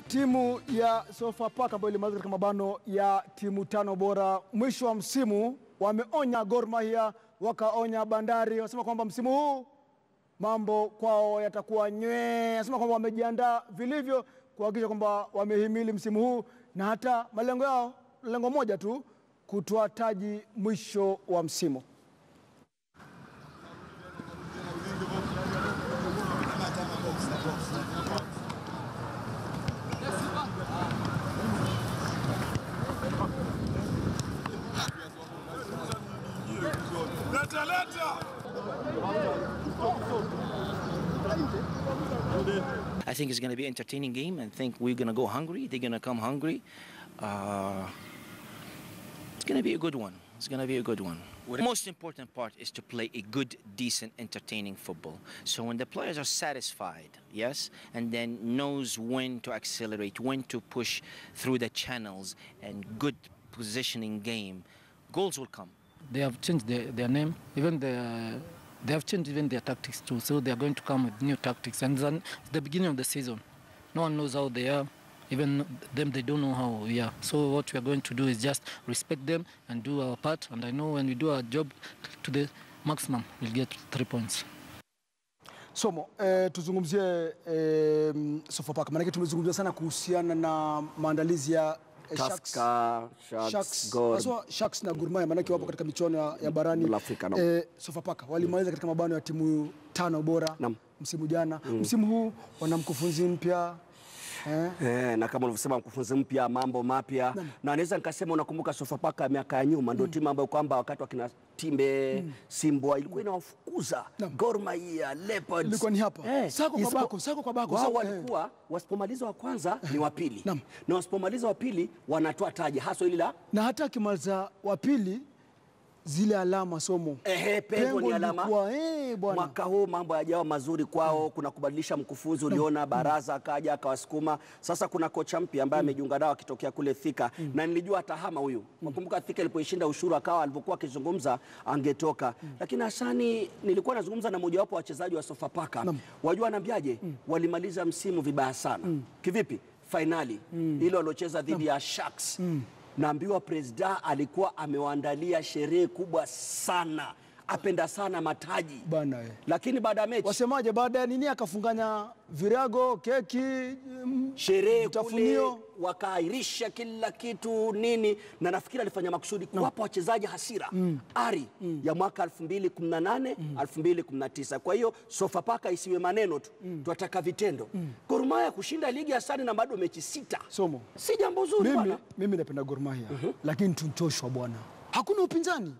Timu ya Sofapaka ambayo ilimaliza katika mabano ya timu tano bora mwisho wa msimu wameonya Gor Mahia, wakaonya Bandari, wanasema kwamba msimu huu mambo kwao yatakuwa nywee. Anasema kwamba wamejiandaa vilivyo kuhakikisha kwamba wamehimili msimu huu na hata malengo yao, lengo moja tu, kutoa taji mwisho wa msimu. Leta leta. I think it's going to be an entertaining game. I think we're going to go hungry. They're going to come hungry. Uh, it's going to be a good one. It's going to be a good one. The most important part is to play a good, decent, entertaining football. So when the players are satisfied, yes, and then knows when to accelerate, when to push through the channels, and good positioning game, goals will come. They have changed their, their name, even the, they have changed even their tactics too. So they are going to come with new tactics. And then it's the beginning of the season. No one knows how they are. Even them, they don't know how we are. So what we are going to do is just respect them and do our part. And I know when we do our job to the maximum, we'll get three points. Somo, eh, tuzungumzie eh, Sofapaka maanake tumezungumzia sana kuhusiana na maandalizi ya eh, Sharks. Tusker, Sharks, Sharks, Gor. haswa Sharks na Gor Mahia maanake wapo katika michuano ya, ya barani La Afrika, naam. eh, Sofapaka walimaliza katika mabano ya timu tano bora Naam. msimu jana. Msimu huu wana mkufunzi mpya eh, Eh, na kama ulivyosema mkufunzi mpya, mambo mapya, na naweza nikasema, unakumbuka Sofapaka miaka ya nyuma ndio timu ambayo kwamba wakati wakina Timbe Simbwa ilikuwa inawafukuza Naam. Gor Mahia, Leopards. Ilikuwa ni hapa. Sako kwa isipo- bako, sako kwa bako, Wao sako- eh. walikuwa wasipomaliza wa kwanza ni wa pili Naam. na wasipomaliza wa pili wanatoa taji haswa ili la na hata akimaliza wa pili zile alama somo Ehe, pengo ni alama. lilikuwa, eh, bwana Mwaka huu mambo yajawa mazuri kwao. Kuna kubadilisha mkufunzi, uliona Baraza akaja akawasukuma. Sasa kuna kocha mpya ambaye amejiunga nao akitokea kule Thika, na nilijua atahama huyu. Nakumbuka Thika ilipoishinda ushuru akawa alivyokuwa akizungumza angetoka, lakini Hasani, nilikuwa nazungumza na mojawapo wa wachezaji wa Sofapaka, wajua anaambiaje, walimaliza msimu vibaya sana. Kivipi? Fainali ile waliocheza dhidi ya Sharks naambiwa presida alikuwa amewaandalia sherehe kubwa sana, apenda sana mataji bana eh. lakini baada ya mechi Wasemaje baada ya nini akafunganya virago, keki, mm, sherehe kule vitafunio. wakaahirisha kila kitu nini, na nafikiri alifanya makusudi kuwapa wachezaji hasira ari ya mwaka 2018 2019. Kwa hiyo Sofapaka isiwe maneno tu, tunataka vitendo. Gor Mahia kushinda ligi ya Sani na bado mechi sita, Somo. si jambo zuri Mimi, bwana. mimi napenda Gor Mahia lakini tuntoshwa bwana, hakuna upinzani.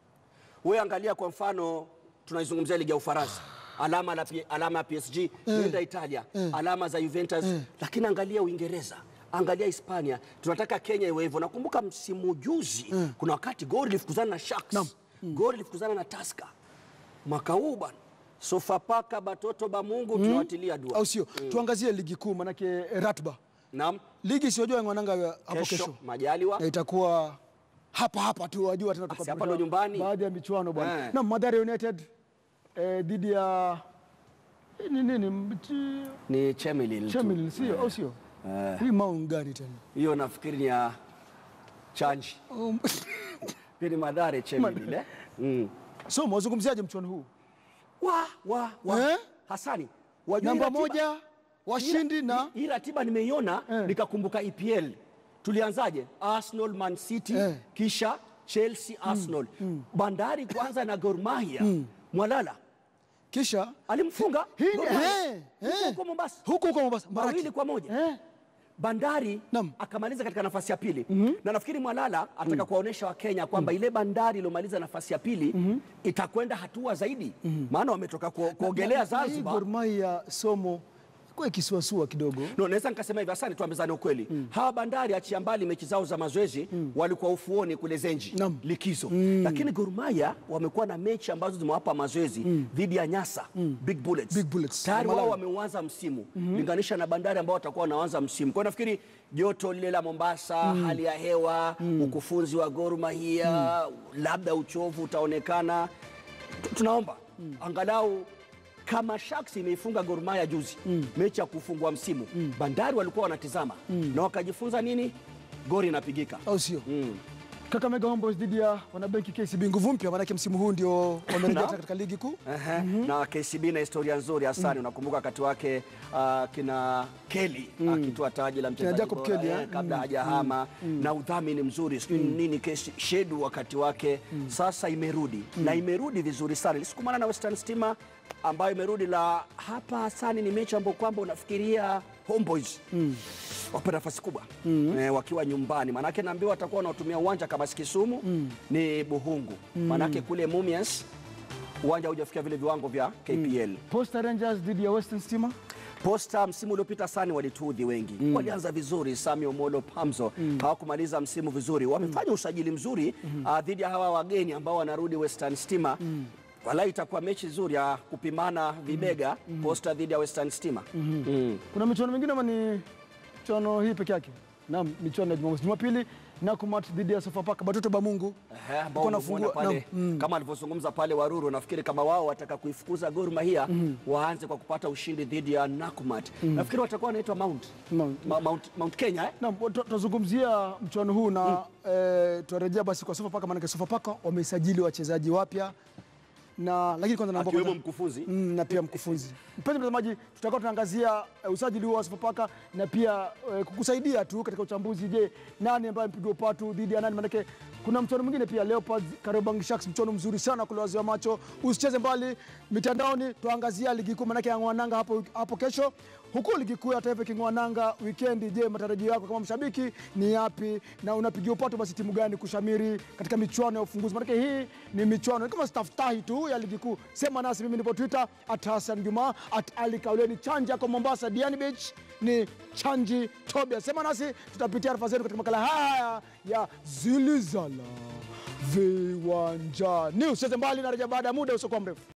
We angalia kwa mfano, tunaizungumzia ligi ya Ufaransa, alama, la, P- alama ya PSG nenda Italia, alama za Juventus, lakini angalia Uingereza, angalia Hispania. Tunataka Kenya iwe hivyo. Nakumbuka msimu juzi kuna wakati Gor ilifukuzana na Sharks, Naam. Gor ilifukuzana na Tusker. Mwaka huu bwana, Sofapaka batoto ba Mungu tunawatilia dua. au sio? Tuangazie ligi kuu manake eh, ratba Naam, ligi siojua ngwananga hapo kesho, kesho majaliwa na itakuwa hapa hapa tu, wajua tena Basi tutapata hapa ndo nyumbani. baadhi ya michuano bwana. Eh. Na Mathare United eh, dhidi ya eh, ni nini Mti- ni Chemelil tu. Chemelil sio au sio? Hii maun gani tena? Hiyo nafikiri ni ya Chanji. Um, Pia ni Madhare Chemelil eh? Mm. So mwazungumziaje mchuano huu? wa, wa, wa. Eh? Hasani wajua Namba hii ratiba- moja washindi hii- na hii ratiba nimeiona Eh. nikakumbuka EPL tulianzaje Arsenal Man City Eh. kisha Chelsea Arsenal Bandari kwanza na Gor Mahia Mwalala kisha alimfunga Hii- Gor Mahia. eh, Huko eh. huko Mombasa huko huko Mombasa Mbaraki. mawili kwa moja Eh. Bandari Naam. akamaliza katika nafasi ya pili na nafikiri Mwalala ataka kuwaonyesha Wakenya kwamba ile Bandari iliyomaliza nafasi ya pili itakwenda hatua zaidi, maana wametoka ku- kuogelea Na- na- na hii Zanzibar. Gor Mahia somo kwa ikisuasua kidogo. No, naweza nikasema hivi asante, tuambizane ukweli. Hawa Bandari achia mbali mechi zao za mazoezi walikuwa ufuoni kule Zenji Naam. likizo, lakini Gor Mahia wamekuwa na mechi ambazo zimewapa mazoezi dhidi ya Nyasa Big Bullets. Big Bullets. Tayari wao Malawi. wameuanza msimu linganisha na Bandari ambao watakuwa wanaanza msimu. Kwa hiyo nafikiri joto lile la Mombasa, hali ya hewa, ukufunzi wa Gor Mahia, labda uchovu utaonekana. Tu- Tunaomba angalau kama Sharks imeifunga Gor Mahia juzi mechi ya kufungua msimu Bandari walikuwa wanatizama na wakajifunza nini, gori inapigika. au sio? Kakamega Homeboys dhidi ya wanabenki KCB, nguvu mpya, maanake msimu huu ndio wamerejea Na? katika ligi kuu. Ehe, na KCB na historia nzuri Hasani, unakumbuka wakati wake ah, kina Kelly akitoa taji la mchezaji Jacob bora, Kelly, eh, eh? kabla hajahama na udhamini mzuri sijui nini kesi shedu wakati wake sasa imerudi na imerudi vizuri sana. Ilisukumana na Western Stima ambayo imerudi la hapa Hasani, ni mechi ambayo kwamba unafikiria Homeboys wapa nafasi kubwa eh, wakiwa nyumbani, manake naambiwa watakuwa wanaotumia uwanja kama si Kisumu ni Buhungu, manake kule Mumias uwanja hujafikia vile viwango vya KPL. Posta Rangers dhidi ya Western Stima. Posta msimu uliopita sani walituudhi wengi walianza vizuri. Sami Omolo Pamzo hawakumaliza msimu vizuri, wamefanya usajili mzuri ah, dhidi ya hawa wageni ambao wanarudi Western Stima. Wala itakuwa mechi nzuri ya kupimana vibega, Posta dhidi ya Western Stima. Mm. Kuna michuano mingine ama ni michuano hii peke yake? Naam, michuano ya Jumamosi. Jumapili Nakumatt dhidi ya Sofapaka Batoto Bamungu. Ehe, ambao Uko umemuona nafungua- pale naam, kama alivyozungumza pale Waruru, nafikiri kama wao wataka kuifukuza Gor Mahia waanze kwa kupata ushindi dhidi ya Nakumatt. Nafikiri watakuwa wanaitwa Mount Mount. Ma- Mount, Mount Kenya eh? Naam, tu- tutazungumzia mchuano huu na eh, tutarejea basi kwa Sofapaka, maanake Sofapaka wamesajili wachezaji wapya na lakini kwanza naomba akiwemo kwanza- mkufunzi Mm, na pia mkufunzi. Mpenzi mtazamaji, tutakuwa tunaangazia eh, usajili huo wa Sofapaka na pia eh, kukusaidia tu katika uchambuzi. Je, nani ambaye amepigwa upatu dhidi ya nani? Maanake kuna mchuano mwingine pia, Leopards Kariobangi Sharks, mchuano mzuri sana kule wazi wa macho. Usicheze mbali mitandaoni, tuangazia ligi kuu, maanake yang'oananga hapo, hapo kesho huku ligi kuu ya taifa iking'oananga wikendi. Je, matarajio yako kama mshabiki ni yapi, na unapigia upato basi timu gani kushamiri katika michuano ya ufunguzi? Maanake hii ni michuano ni kama staftahi tu ya ligi kuu. Sema nasi, mimi nipo Twitter at Hassan Juma at Ali Kauleni. Chanja kwa Mombasa, Diani Beach ni Chanji Tobia. Sema nasi, tutapitia arafa zetu katika makala haya ya Zilizala Viwanjani. Usicheze mbali, narejea baada ya muda usiokuwa mrefu.